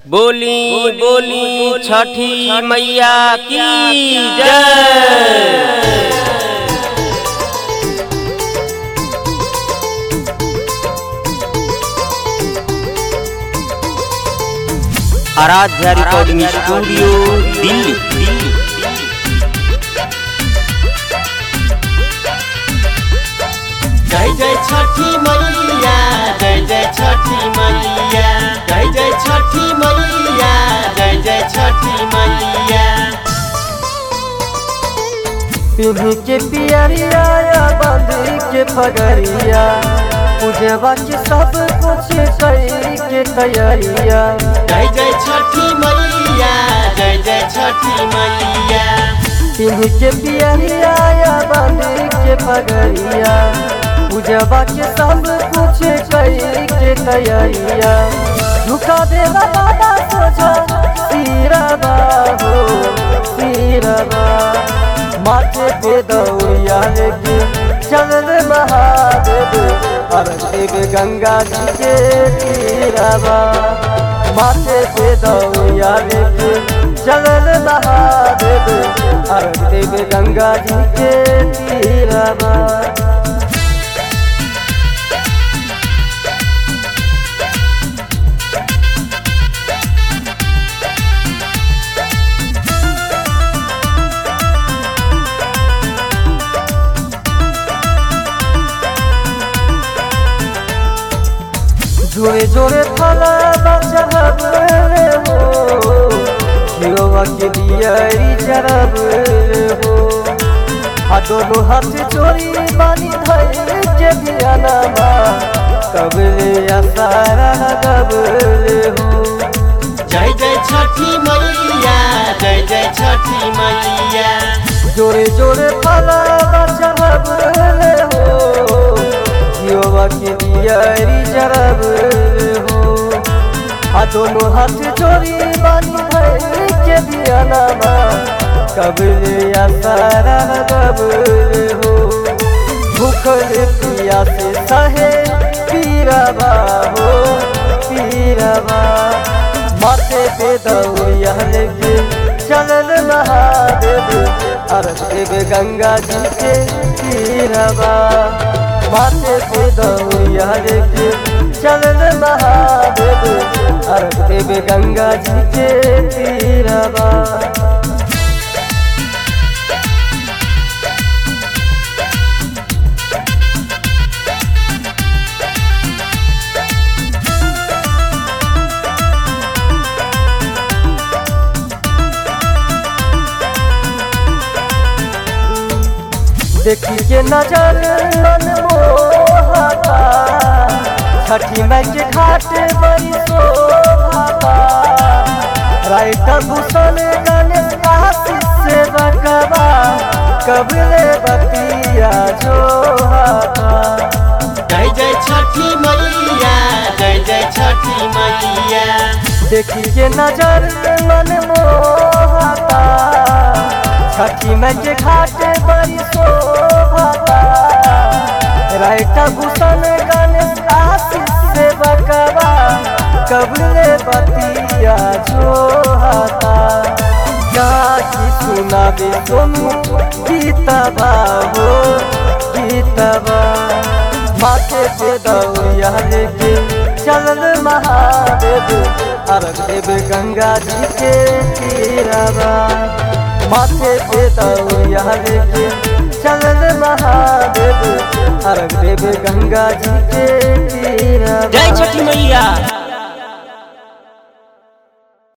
बोली बोली छठी मैया की जय आराध्या रिकॉर्डिंग स्टूडियो दिल्ली दिल्ली जय जय छठी मैया जय जय छठी मैया जय जय छठी मैया जय जय छठी मैया पिन्ही के पियरिया या बांधी के पगड़िया पूजवा के सब कुछ कई के तैयारिया जय जय छठी मैया जय जय छठी मैया पिन्ही के पियरिया या बांधी के पगड़िया पूजवा के सब कुछ कई के तैयारिया झुका देवा बाबा सोझा सिरवा हो सिरवा माथे पे दौड़िया लेके चल महादेव अरदेव गंगा जी के तीरवा माथे पे दौड़िया लेके चल महादेव अरदेव गंगा जी के तीरवा जोरे जोरे फला चढ़ब हो हिरोवा के दियरी चढ़ब हो आ दोनों हाथ चोरी बानी धैल के दियानमा कबले असारा कबले हो जय जय छठी मैया जय जय छठी मैया जोरे जोरे फला चढ़ब हो हिरोवा के दियरी चढ़ब हो आ दोनों हाथ चोरी बानी धैल के दियानमा कबले असारा कबले हो भूखल पिया से सहे पीरवा हो पीरवा माथे पे दौड़िया लेके चलल महादेव अरदेव गंगा जी के पीरवा माथे पे दौड़िया लेके चलल महादेव अरदेव गंगा जी के पीरवा देखी के नजर मन मोहता छठी माई के घाट बड़ी शोभाता राइटर भूषण गणेश आशीष से बकवा कबले बतिया जो जय जय छठी मैया जय जय छठी मैया देखी के नजर मन मोहता छठी माई के घाट बड़ी शोभाता राइटर भूषण गणेश आशीष से बकवा कबले बतिया जोहता गाची सुनाबे सोनू गीतबा हो गीतबा माथे पे दौड़िया लेके चलल महादेव अरदेव गंगा जी के तीरवा माथे पे दौड़िया लेके चलल महादेव अरदेव गंगा जी के तीरवा जय छठी मैया